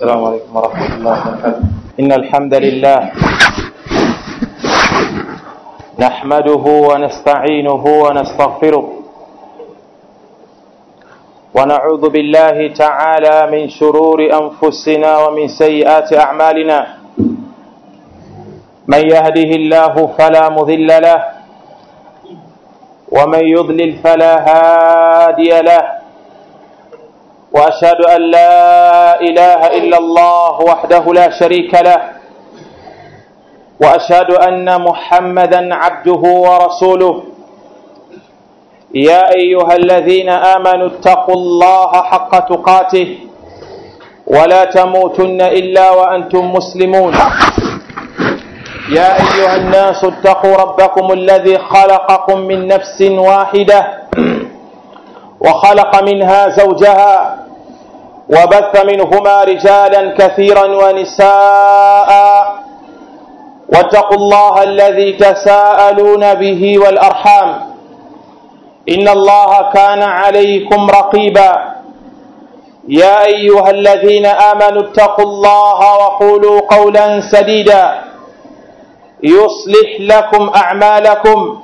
السلام عليكم ورحمة الله وبركاته إن الحمد لله نحمده ونستعينه ونستغفره ونعوذ بالله تعالى من شرور أنفسنا ومن سيئات أعمالنا من يهده الله فلا مذل له ومن يضلل فلا هادي له واشهد ان لا اله الا الله وحده لا شريك له واشهد ان محمدا عبده ورسوله يا ايها الذين امنوا اتقوا الله حق تقاته ولا تموتن الا وانتم مسلمون يا ايها الناس اتقوا ربكم الذي خلقكم من نفس واحده وخلق منها زوجها وبث منهما رجالا كثيرا ونساء واتقوا الله الذي تساءلون به والارحام ان الله كان عليكم رقيبا يا ايها الذين امنوا اتقوا الله وقولوا قولا سديدا يصلح لكم اعمالكم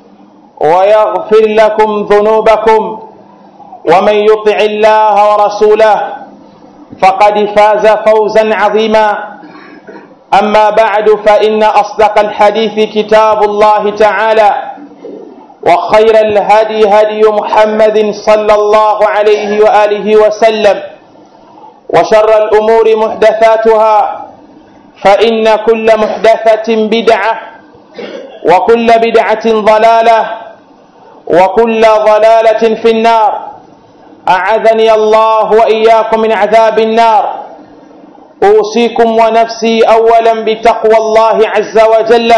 ويغفر لكم ذنوبكم ومن يطع الله ورسوله فقد فاز فوزا عظيما اما بعد فان اصدق الحديث كتاب الله تعالى وخير الهدي هدي محمد صلى الله عليه واله وسلم وشر الامور محدثاتها فان كل محدثه بدعه وكل بدعه ضلاله وكل ضلاله في النار أعاذني الله وإياكم من عذاب النار أوصيكم ونفسي أولا بتقوى الله عز وجل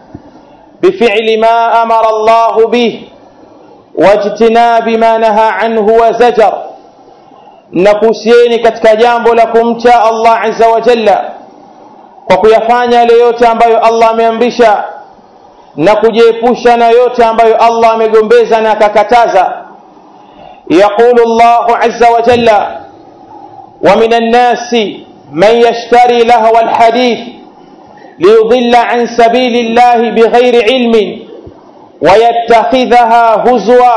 بفعل ما أمر الله به واجتناب ما نهى عنه وزجر nakuhusieni katika jambo la kumcha allah aza wajalla kwa kuyafanya yale yote ambayo allah ameamrisha na kujiepusha na yote ambayo allah amegombeza na akakataza يقول الله عز وجل ومن الناس من يشتري لهو الحديث ليضل عن سبيل الله بغير علم ويتخذها هزوا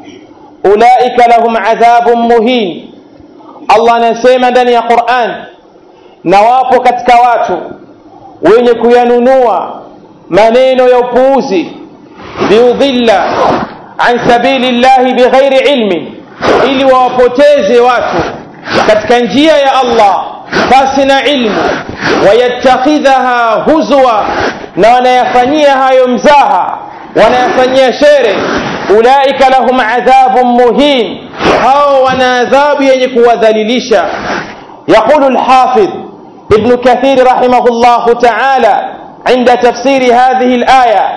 أولئك لهم عذاب مهين الله anasema ndani ya Qur'an na wapo katika watu wenye kuyanunua maneno ya upuuzi liudhilla an sabili llahi bighairi ilmin ili wawapoteze watu katika njia ya Allah basi na ilmu wayattakhidhaha huzwa na wanayafanyia hayo mzaha wanayafanyia shere ulaika lahum adhabun muhin hao wana adhabu yenye kuwadhalilisha yaqulu lhafidh ابن كثير رحمه الله تعالى عند تفسير هذه الآية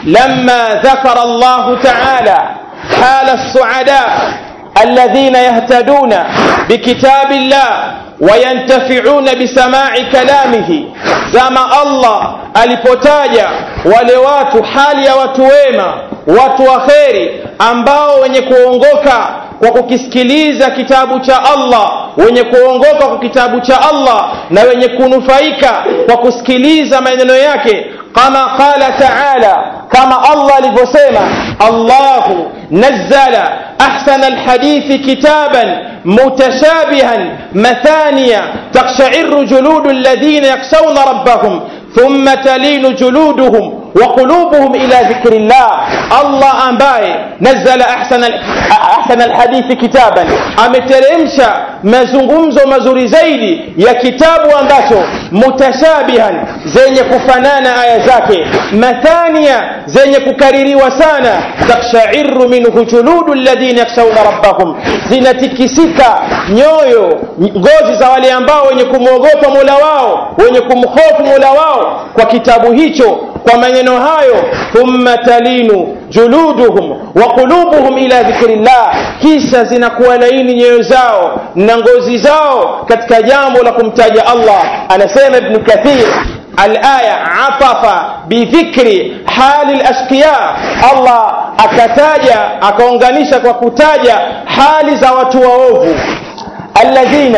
لما ذكر الله تعالى حال السعداء الذين يهتدون بكتاب الله وينتفعون بسماع كلامه زما الله alipotaja wale watu hali ya watu wema watu wa kheri ambao wenye kuongoka kwa kukisikiliza kitabu cha Allah wenye kuongoka kwa kitabu cha Allah na wenye kunufaika kwa kusikiliza maneno yake kama qala taala kama Allah alivyosema Allahu nazzala ahsana alhadithi kitaban mutashabihan mathaniya taqsha'irru juludu alladhina yakhshawna rabbahum ثم تلين جلودهم وقلوبهم إلى ذكر الله الله أمباي نزل أحسن أحسن الحديث كتابا ameteremsha mazungumzo mazuri zaidi ya kitabu ambacho mutashabihan zenye kufanana aya zake mathania zenye kukaririwa sana takshairu minhu juludu alladhina yakhshawna rabbahum zinatikisika nyoyo ngozi za wale ambao wenye kumwogopa mola wao wenye kumhofu mola wao kwa kitabu hicho kwa maneno hayo thumma talinu juluduhum wa qulubuhum ila dhikrillah kisha zinakuwa laini nyoyo zao na ngozi zao katika jambo la kumtaja Allah anasema ibn kathir الآية عطف بذكر حال الأشقياء الله akataja akaunganisha kwa kutaja hali za watu waovu alladhina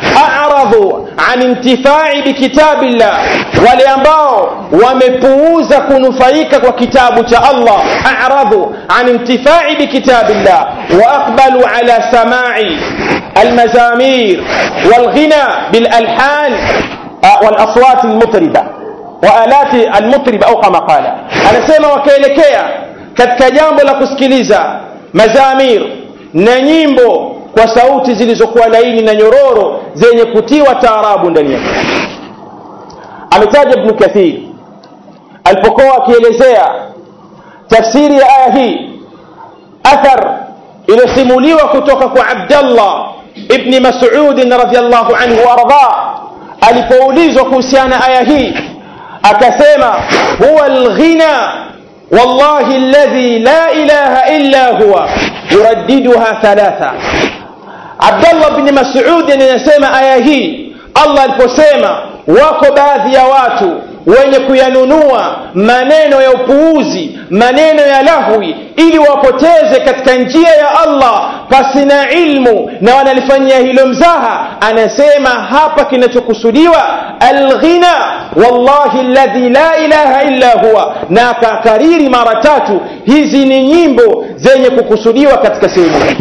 aradhu an intifai bikitabillah wale ambao wamepuuza kunufaika kwa kitabu cha allah aradhu an intifai bikitabillah واقبلوا على سماع المزامير والغنى بالالحان والاصوات المطربه والات المطربه او كما قال anasema wakaelekea katika jambo la kusikiliza mazamir na nyimbo kwa sauti zilizokuwa laini na nyororo zenye kutiwa taarabu ndani yake ametaja ibnu kathir alipokuwa akielezea tafsiri ya aya hii athar iliyosimuliwa kutoka kwa abdallah ibni masudin radiallahu anhu waardah alipoulizwa kuhusiana aya hii akasema huwa lghina wallahi alladhi la ilaha illa huwa yuraddiduha thalatha abdallah bni masudin anasema aya hii allah aliposema wako baadhi ya watu wenye kuyanunua maneno ya upuuzi maneno ya lahwi ili wapoteze katika njia ya allah pasina ilmu na wanalifanyia hilo mzaha anasema hapa kinachokusudiwa alghina wallahi ladhi la ilaha illa huwa na akakariri mara tatu hizi ni nyimbo zenye kukusudiwa katika sehemu hii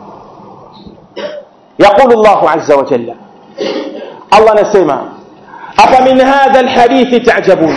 yaqulu llahu aza wajalla allah anasema أفمن هذا الحديث تعجبون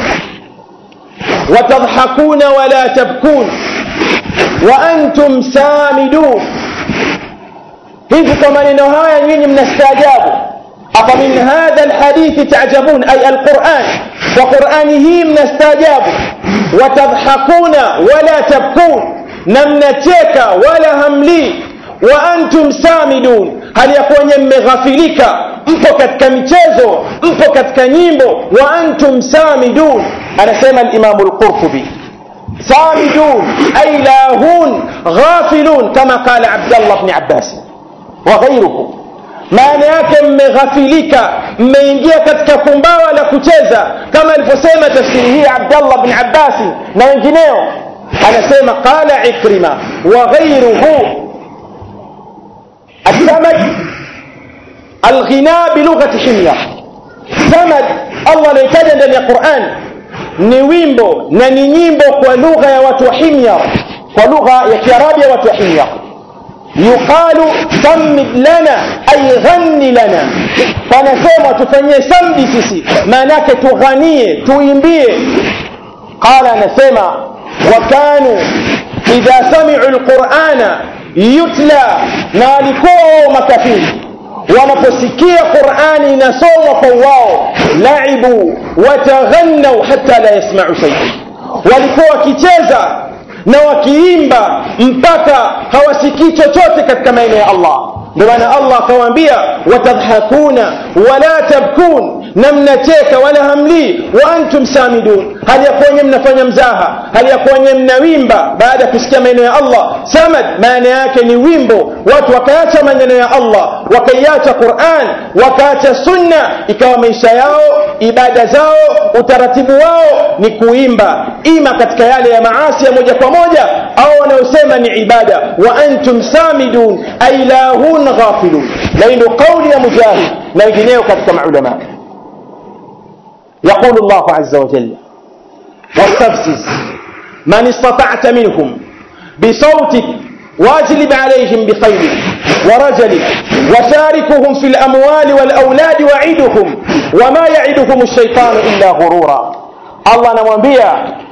وتضحكون ولا تبكون وأنتم سامدون hivi kwa maneno haya nyinyi mnastaajabu afa min hadha alhadithi tajabun ay alquran kwa qurani hii mnastaajabu watadhakuna wala tabkun na mnacheka wala hamlii wa antum samidun hali ya kuwa nye mmeghafilika mpo katika michezo mpo katika nyimbo wa antum samidun anasema alimamu lqurtubi samidun ay lahun ghafilun kama qala abdallah bni abbasi wa ghairuhu maana yake mmeghafilika mmeingia katika kumbawa la kucheza kama alivyosema tafsiri hii abdallah bni abbasi na wengineo anasema qala ikrima wa ghairuhu السمد الغناء بلغة حمير سمد الله anaitaja ndani ya Qur'an ni wimbo na ni nyimbo kwa lugha ya watu wa Himyar kwa lugha ya Kiarabu ya watu wa Himyar yuqalu sammid lana ay ghanni lana panasema tufanyie samdi sisi maana yake tughanie tuimbie qala anasema wa kanu idha sami'u alqur'ana yutla na walikuwa wao makafiri wanaposikia qurani inasomwa kwa wao laibu wataghannau hata la yasmau shaian walikuwa wakicheza na wakiimba mpaka hawasikii chochote katika maeneo ya allah ndio maana allah akawaambia watadhakuna wala tabkun na mnacheka wala hamlii wa antum samidun hali ya kuwa nye mnafanya mzaha hali ya kuwa nye mnawimba baada ya kusikia maneno ya allah samad maana yake ni wimbo watu wakaacha maneno ya allah wakaiacha quran wakaacha sunna ikawa maisha yao ibada zao utaratibu wao ni kuimba ima katika yale ya maasi ya moja kwa moja au wanaosema ni ibada wa antum samidun ay lahun ghafilun na hii ndio kauli ya mujahid na wengineo katika maulamaa يقول الله عز وجل واستفزز من استطعت منهم بصوتك واجلب عليهم بخيلك ورجلك وشاركهم في الأموال والأولاد وعدهم وما يعدهم الشيطان إلا غرورا الله نموانبيا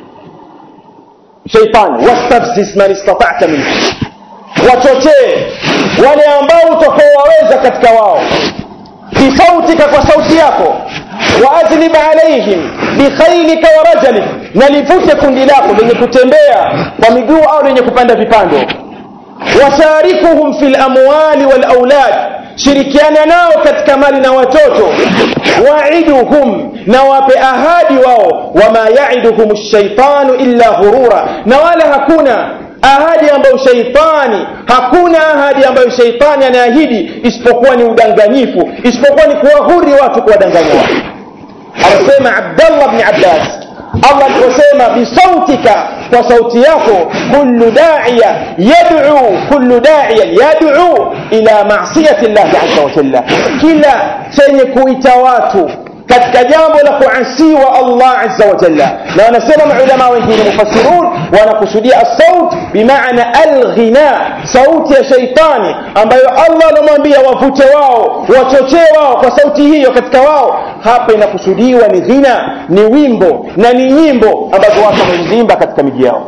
شيطان واستفزز من استطعت منهم wachochee wale ambao utakaowaweza katika wao bisautika kwa sauti yako waajlib alaihim bikhailika wa rajalik na livute kundi lako lenye kutembea kwa miguu au lenye kupanda vipando washarikuhum fi lamwali walaulad shirikiana nao katika mali na watoto waiduhum na wape ahadi wao wama yaiduhum shaitanu illa ghurura na wala hakuna ahadi ambayo sheitani hakuna ahadi ambayo sheitani anaahidi isipokuwa ni udanganyifu isipokuwa ni kuwahuri watu kuwadanganya watu anasema abdallah bni abbas allah aliposema bisautika kwa sauti yako kullu da'iya yad'u kullu da'iya yad'u ila ma'siyati Allah azza wa jalla kila chenye kuita watu katika jambo la kuasiwa Allah azza wa jalla na wanasema maulama wengine mufassirun wanakusudia as-saut bimaana al-ghina sauti ya shaitani ambayo Allah anamwambia wavute wao wachochee wao kwa sauti hiyo katika wao hapa inakusudiwa ni ghina ni wimbo na ni nyimbo ambazo watu wamezimba katika miji yao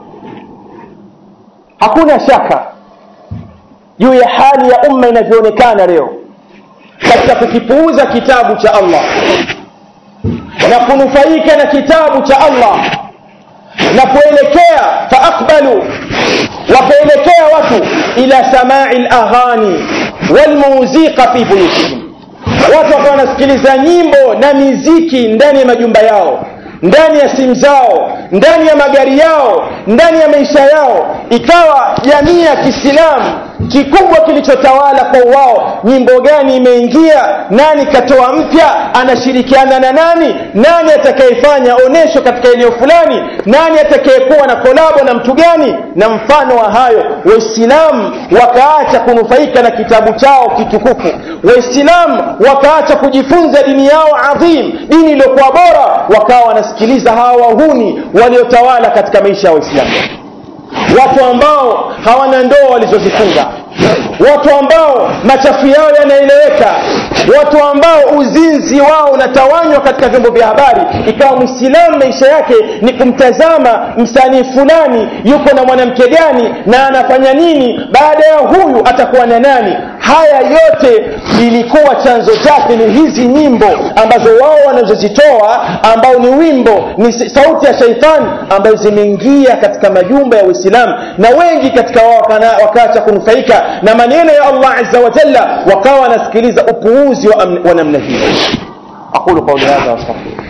hakuna shaka juu ya hali ya umma inavyoonekana leo katika kukipuuza kitabu cha Allah na kunufaika na kitabu cha Allah na kuelekea faaqbalu wakaelekea watu ila samai laghani walmuziqa fi buyutihim watu wakawa wanasikiliza nyimbo na miziki ndani ya majumba yao ndani ya simu zao ndani ya magari yao ndani ya maisha yao ikawa jamii ya kiislamu kikubwa kilichotawala kwa wao nyimbo gani imeingia nani katoa mpya anashirikiana na nani nani atakayefanya onesho katika eneo fulani nani atakayekuwa na kolabo na mtu gani na mfano wa hayo waislamu wakaacha kunufaika na kitabu chao kitukufu waislamu wakaacha kujifunza dini yao adhim dini iliyokuwa bora wakawa wanasikiliza hawa wahuni waliotawala katika maisha ya waislamu watu ambao hawana ndoa walizozifunga watu ambao machafu yao yanaeleweka watu ambao uzinzi wao unatawanywa katika vyombo vya habari ikawa mwislamu maisha yake ni kumtazama msanii fulani yuko na mwanamke gani na anafanya nini baada ya huyu atakuwa na nani haya yote ilikuwa chanzo chake ni hizi nyimbo ambazo wao wanazozitoa ambao ni wimbo ni sauti ya shaitani ambayo zimeingia katika majumba ya uislamu na wengi katika wao wakaacha kunufaika na maneno ya allah azza wa jalla wakawa wanasikiliza upuuzi wa, wa namna hiyo aqulu qawli hadha wastaghfirullah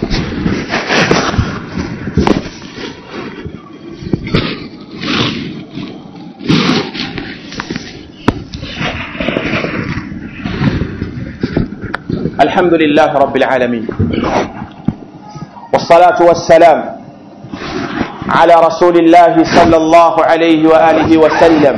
الحمد لله رب العالمين والصلاة والسلام على رسول الله صلى الله عليه وآله وسلم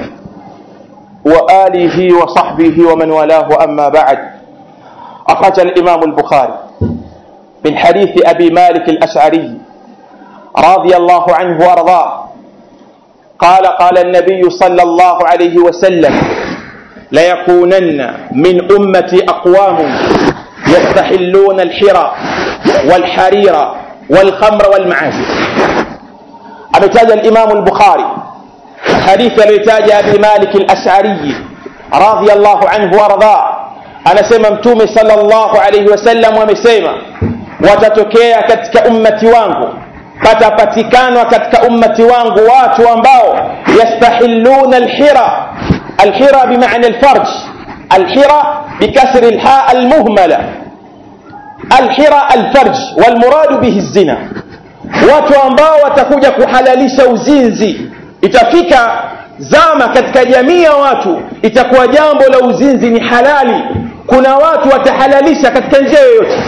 وآله وصحبه ومن والاه أما بعد أخرج الإمام البخاري من حديث أبي مالك الأشعري رضي الله عنه وأرضاه قال قال النبي صلى الله عليه وسلم ليكونن من أمتي أقوام يستحلون الحرى والحرير والخمر والمعازف أبتاج الإمام البخاري حديث الرتاج أبي مالك الأشعري رضي الله عنه وارضاه anasema mtume sallallahu alaihi wasallam wamesema watatokea katika ummati wangu patapatikanwa katika ummati wangu watu ambao yastahilluna alhira alhira bimaana alfarj alhira bikasri alha almuhmala alhira alfarj walmuradu bihi zina watu ambao watakuja kuhalalisha uzinzi itafika zama katika jamii ya watu itakuwa jambo la uzinzi ni halali kuna watu watahalalisha katika njia yoyote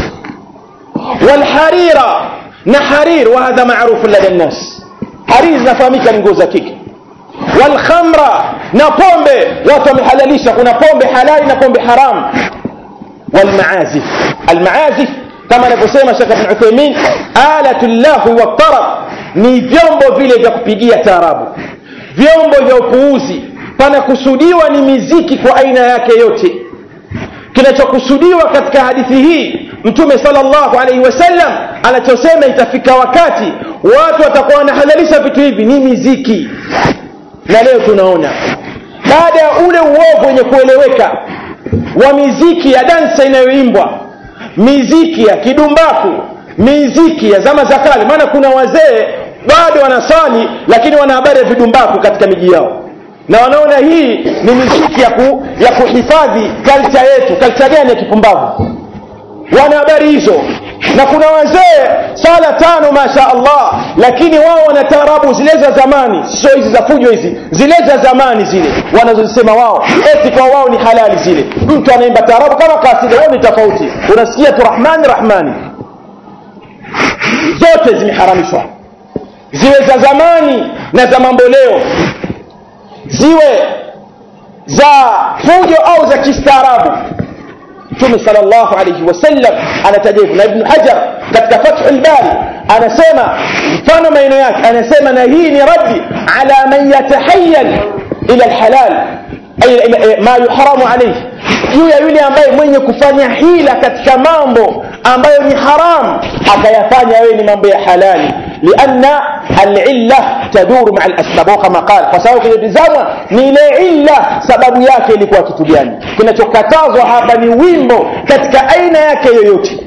walharira na harir wa hadha maarufu lada nnas harir zinafahamika ni nguo za kike walkhamra na pombe watu wamehalalisha kuna pombe halali na pombe haramu walmaazif almaazif kama anavyosema shekh bn uthaimin alatu llahwi waltarab ni vyombo vile vya kupigia taarabu vyombo vya upuuzi panakusudiwa ni miziki kwa aina yake yote kinachokusudiwa katika hadithi hii mtume salllahu alaihi wasallam anachosema itafika wakati watu watakuwa wanahalalisha vitu hivi ni miziki na leo tunaona baada ya ule uovu wenye kueleweka wa miziki ya dansa inayoimbwa miziki ya kidumbaku miziki ya zama za kale maana kuna wazee bado wanaswali lakini wana habari ya vidumbaku katika miji yao na wanaona hii ni miziki ya, ku, ya kuhifadhi kalcha yetu kalcha gani ya kipumbavu wana habari hizo na kuna wazee sala tano masha allah lakini wao wana taarabu zile za zamani sio hizi za fujo hizi zile za zamani zile wanazozisema wao eti kwa wao ni halali zile mtu anaimba taarabu kama kasida wao ni tofauti unasikia tu rahmani rahmani zote zimeharamishwa ziwe za zamani na za mambo leo ziwe za fujo au za kistaarabu mtume salllahu alaihi wasallam anataja hivyo na ibnu hajar katika fathu lbari anasema mfano maeneo yake anasema na hii ni raddi ala man yatahayal ila lhalal ma yuharamu alaihi juu ya yule ambaye mwenye kufanya hila katika mambo ambayo ni haram akayafanya wewe ni mambo ya halali lianna alilla taduru maa lasbab au kama qala kwa sababu kinatizamwa ni ile illa sababu yake ilikuwa kitu gani kinachokatazwa hapa ni wimbo katika aina yake yoyote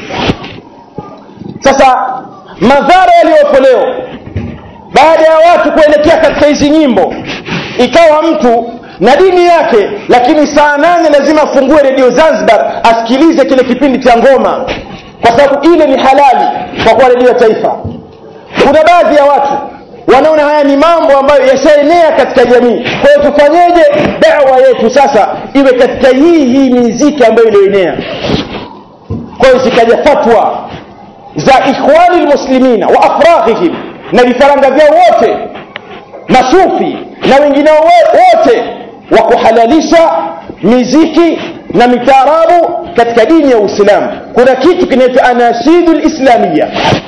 sasa madhara yaliyopo leo baada ya watu kuelekea katika hizi nyimbo ikawa mtu na dini yake lakini saa nane lazima afungue redio zanzibar asikilize kile kipindi cha ngoma kwa sababu ile ni halali kwa kuwa redio ya taifa kuna baadhi ya watu wanaona haya ni mambo ambayo yashaenea katika jamii kwa hiyo tufanyeje dawa yetu sasa iwe katika hii hii miziki ambayo iliyoenea kwa hiyo zikaja fatwa za ikhwani lmuslimina wa afraghihim na vifaranga vyao wote masufi na wengineo wote wa kuhalalisha miziki na mitaarabu katika dini ya uislamu kuna kitu kinaitwa anashidu lislamia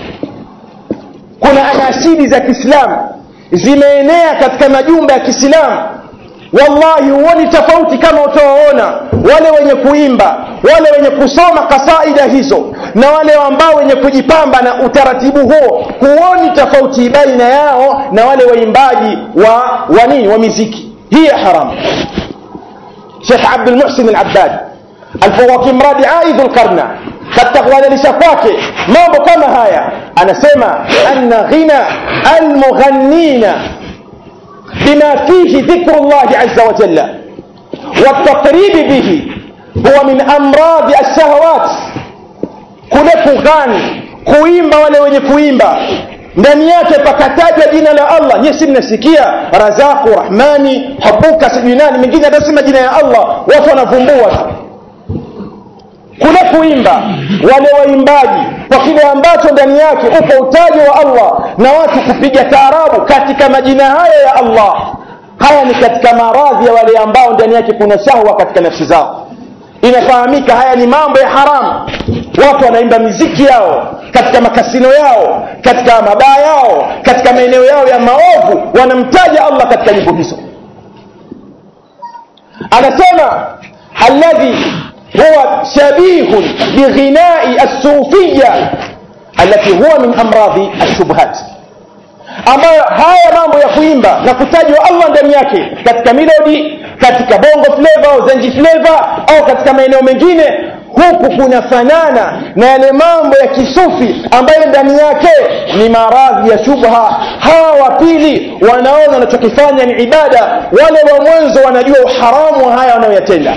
kuna anashidi za kiislamu zimeenea katika majumba ya kiislamu wallahi huoni tofauti kama utawaona wale wenye kuimba wale wenye kusoma kasaida hizo na wale ambao wenye kujipamba na utaratibu huo huoni tofauti baina yao na wale waimbaji wa wa nini wa miziki hii haramu shekh abdulmuhsin alabbad alipokuwa kimradi aidhu lkarna katika kuadhirisha kwake mambo kama haya anasema anna ghina almughannina بما فيه ذكر الله عز وجل والتقريب به هو من أمراض الشهوات kule kughani kuimba wale wenye kuimba ndani yake pakatajwa jina la allah nyie si mnasikia razaku rahmani habuka sijui nani mengine atasema jina ya allah watu wanavumbua tu kule kuimba wale waimbaji kwa kile ambacho ndani yake upo utaji wa allah na watu kupiga taarabu katika majina haya ya allah haya ni katika maradhi ya wale ambao ndani yake kuna shahwa katika nafsi zao inafahamika haya ni mambo ya haramu watu wanaimba miziki yao katika makasino yao katika mabaa yao katika maeneo yao ya maovu wanamtaja allah katika nyimbo hizo anasema alladhi هو شبيه بغناء الصوفية التي هو من أمراض الشبهات ambayo haya mambo ya kuimba na kutajwa allah ndani yake katika melodi katika bongo fleva au zenji fleva au katika maeneo mengine huku kunafanana na yale mambo ya kisufi ambayo ndani yake ni maradhi ya shubha hawa wa pili wanaona wanachokifanya ni ibada wale wa mwanzo wanajua uharamu wa haya wanayoyatenda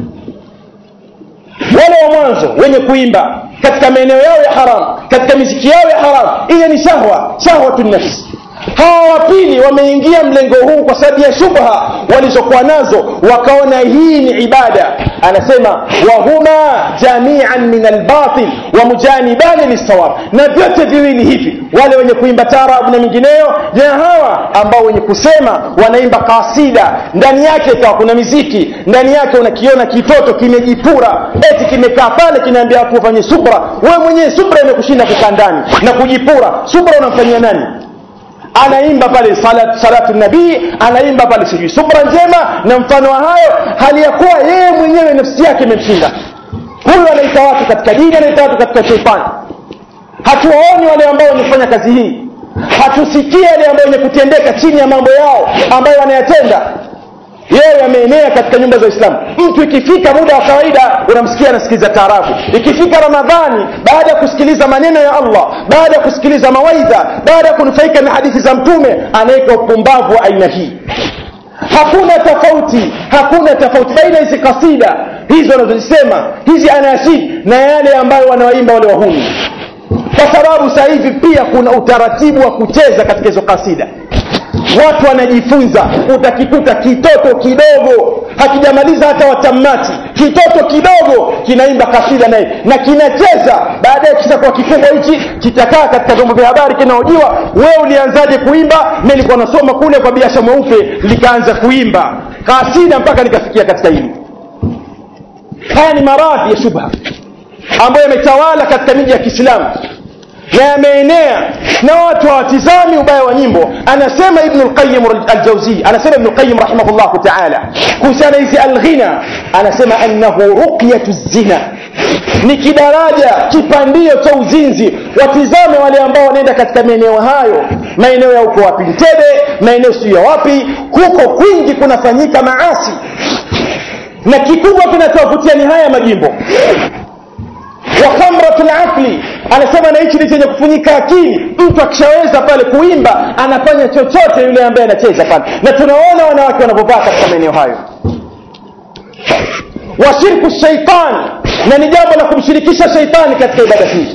wale wa mwanzo wenye kuimba katika maeneo yao ya haram katika miziki yao ya haram ile ni shahwa shahwatu nafsi hawa wa pili wameingia mlengo huu kwa sababu ya shubha walizokuwa nazo wakaona hii ni ibada anasema wahuma jamian min albatil wa mujanibani lissawab na vyote viwili hivi wale wenye kuimba tarabu na mingineyo na hawa ambao wenye kusema wanaimba kasida ndani yake ikawa kuna miziki ndani yake unakiona kitoto kimejipura eti kimekaa pale kinaambia watu wafanye subra wewe mwenyewe subra imekushinda kukaa ndani na kujipura subra unamfanyia nani anaimba pale salat, salatu nabii anaimba pale sijui subra njema na mfano wa hayo hali ya kuwa yeye mwenyewe nafsi yake imemshinda huyu anaita watu katika dini anaita watu katika sheitani hatuwaoni wale ambao wenye kufanya kazi hii hatusikii wale ambao wenye kutendeka chini ya mambo yao ambayo wanayatenda yeye ameenea katika nyumba za Uislamu. Mtu ikifika muda wa kawaida unamsikia anasikiliza taarabu, ikifika Ramadhani, baada ya kusikiliza maneno ya Allah, baada ya kusikiliza mawaidha, baada ya kunufaika na hadithi za Mtume, anaweka upumbavu wa aina hii. Hakuna tofauti, hakuna tofauti baina hizi kasida hizi wanazozisema hizi anashid na yale ambayo wanawaimba wale wahuni, kwa sababu sasa hivi pia kuna utaratibu wa kucheza katika hizo kasida watu wanajifunza utakikuta kitoto kidogo hakijamaliza hata watamati kitoto kidogo kinaimba kasida naye na kinacheza baadaye kitakuwa kikubwa hichi kitakaa katika vyombo vya habari kinaojiwa wewe ulianzaje kuimba mi nilikuwa nasoma kule kwa biasha mweupe likaanza kuimba kasida mpaka nikafikia katika hili haya ni maradhi ya shubha ambayo yametawala katika miji ya kiislamu na yameenea na watu hawatizami ubaya wa nyimbo anasema ibnu lqayim aljauzii anasema ibnu lqayim rahimahullahu taala kuhusiana hizi alghina anasema annahu ruqyatu zina ni kidaraja kipandio cha uzinzi watizame wale ambao wanaenda katika maeneo hayo maeneo ya uko wapi ntebe maeneo siyo ya wapi huko kwingi kunafanyika maasi na kikubwa kinachowavutia ni haya majimbo wa khamratu laqli anasema na hichi ni chenye kufunyika akili mtu akishaweza pale kuimba anafanya chochote yule ambaye anacheza pale na tunaona wanawake wanavyovaa katika maeneo hayo wa shirku shaitan na ni jambo la kumshirikisha shaitani katika ibada hii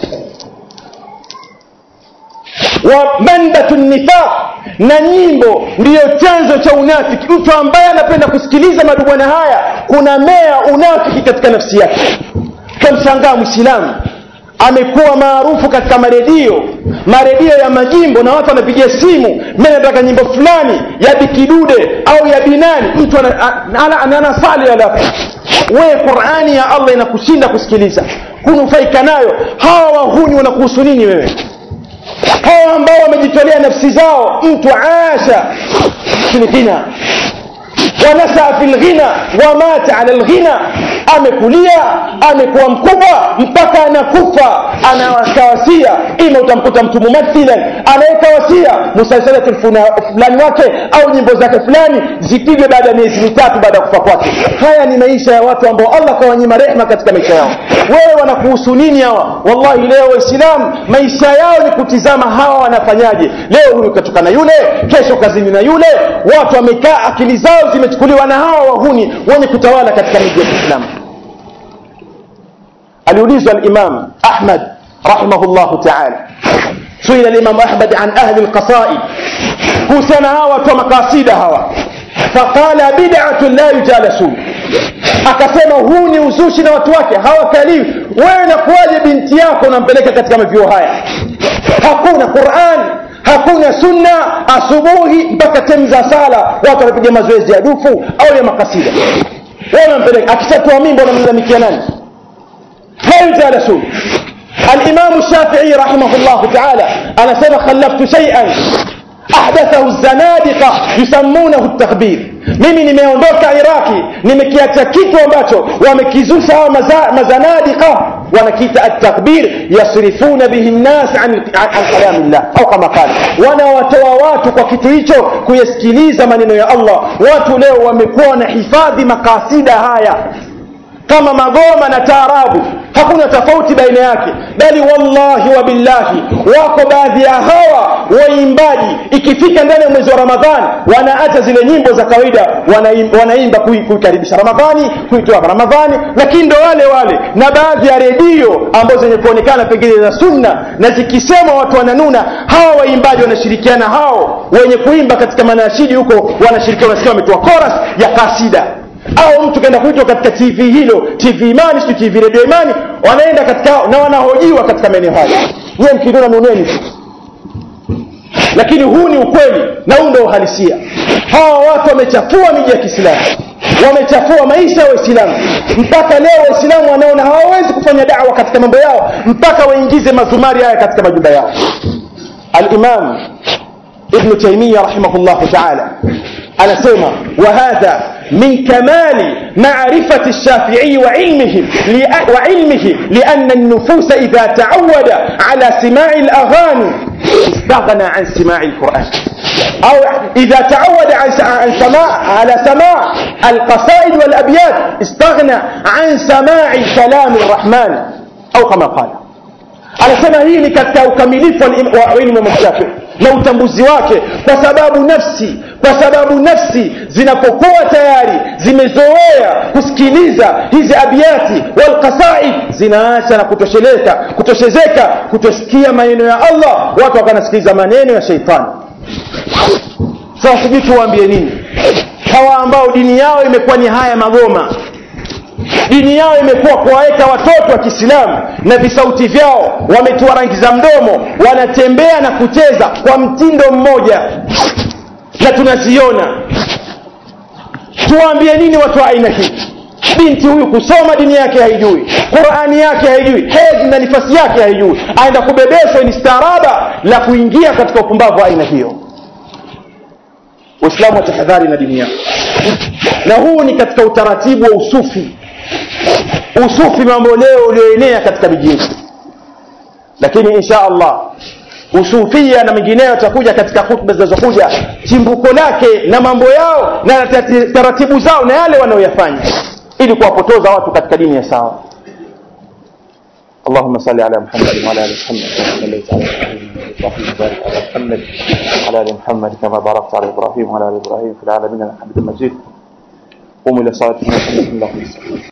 wa mandatu nifaq na nyimbo ndiyo chanzo cha unafiki mtu ambaye anapenda kusikiliza madubwana haya kuna mea unafiki katika nafsi yake kamshangaa mwislamu amekuwa maarufu katika maredio maredio ya majimbo na watu wanapigia simu mi nataka nyimbo fulani ya bikidude au ya binani mtu anasali alafu wewe qurani ya allah inakushinda kusikiliza kunufaika nayo hawa wahuni wanakuhusu nini wewe hawa ambao wamejitolea nafsi zao mtu asha filghina wanasaa fi lghina wamata ala lghina amekulia amekuwa mkubwa mpaka anakufa anawakawasia ima utamkuta mtu mumathilan anaweka wasia musalsalati fulani wake au nyimbo zake fulani zipigwe baada ya miezi mitatu baada ya kufa kwake haya ni maisha ya watu ambao allah kawanyima rehma katika maisha yao wewe wanakuhusu nini hawa wallahi leo waislamu maisha yao ni kutizama hawa wanafanyaje leo huyu katoka na yule kesho kazini na yule watu wamekaa akili zao zimechukuliwa na hawa wahuni wenye kutawala katika miji ya kiislamu aliulizwa alimam ahmad rahimahullahu taala suila limamu ahmad an ahli lqasaid kuhusiana hawa watu wa makasida hawa faqala bidatun la yujalasun akasema huu ni uzushi na watu wake hawakaliwi wewe nakuwaje binti yako unampeleka katika mavyuo haya hakuna quran hakuna sunna asubuhi mpaka temu za sala watu wanapiga mazoezi ya dufu au ya makasida wewe unampeleka akishatoa mimba unamlalamikia nani لا يجالسون الإمام الشافعي رحمه الله تعالى أنا سبق خلفت شيئا أحدثه الزنادقة يسمونه التخبير mimi nimeondoka iraki nimekiacha kitu ambacho wamekizusha hawa maza, mazanadika wanakiita atakbir yasrifuna bihi nnas an, an, an kalami llah au kama kala wanawatoa watu kwa kitu hicho kuyasikiliza maneno ya allah watu leo wamekuwa wanahifadhi makasida haya kama magoma na taarabu hakuna tofauti baina yake bali wallahi wa billahi wako baadhi ya hawa waimbaji ikifika ndani ya mwezi wa ramadhani wanaacha zile nyimbo za kawaida wanaimba, wanaimba kuikaribisha ramadhani kuitoa ramadhani lakini ndo wale wale na baadhi ya redio ambazo zenye kuonekana pengine za sunna na zikisema watu wananuna hawa waimbaji wanashirikiana hao wenye kuimba katika manashidi huko wanashirikiana wanasikia wametoa koras ya kasida au mtu kaenda kuitwa katika tv hilo tv imani si tv redio imani wanaenda katika na wanahojiwa katika maeneo hayo nyiwe mkidona nuneni tu lakini huu ni ukweli na huu ndo uhalisia hawa watu wamechafua miji ya kiislamu wamechafua maisha ya waislamu mpaka leo waislamu wanaona hawawezi kufanya dawa katika mambo yao mpaka waingize mazumari haya katika majumba yao alimam ibnu taimia rahimahullahu taala anasema wahadha من كمال معرفة الشافعي وعلمه وعلمه لأن النفوس إذا تعود على سماع الأغاني استغنى عن سماع القرآن أو إذا تعود عن سماع على سماع القصائد والأبيات استغنى عن سماع كلام الرحمن أو كما قال anasema hii ni katika ukamilifu wa ilmu mashafii na utambuzi wake kwa sababu nafsi kwa sababu nafsi zinapokuwa tayari zimezoea kusikiliza hizi abiati walqasaid zinaacha na kutosheleka kutoshezeka kutosikia maneno ya allah watu wakanasikiliza maneno ya sheitani sasa sijui tuwaambie nini hawa ambao dini yao imekuwa ni haya magoma dini yao imekuwa kuwaweka watoto wa kiislamu na visauti vyao wametiwa rangi za mdomo wanatembea na kucheza kwa mtindo mmoja na tunaziona tuwaambie nini watu wa aina hii binti huyu kusoma dini yake haijui qurani yake haijui hedhi na nifasi yake haijui aenda kubebeshwa ni staaraba la kuingia katika upumbavu wa aina hiyo waislamu watahadhari na dini yao na huu ni katika utaratibu wa usufi usufi mambo leo ulioenea katika mijini lakini insha allah usufia na mengineyo yatakuja katika hutuba zinazokuja chimbuko lake na mambo yao na taratibu zao na yale wanayoyafanya ili kuwapotoza watu katika dini ya sawa اللهم صل على محمد وعلى ال محمد كما صليت على ابراهيم وبارك على محمد وعلى ال محمد كما باركت على ابراهيم وعلى ال ابراهيم في العالمين انك حميد مجيد قوموا الى صلاتكم الحمد لله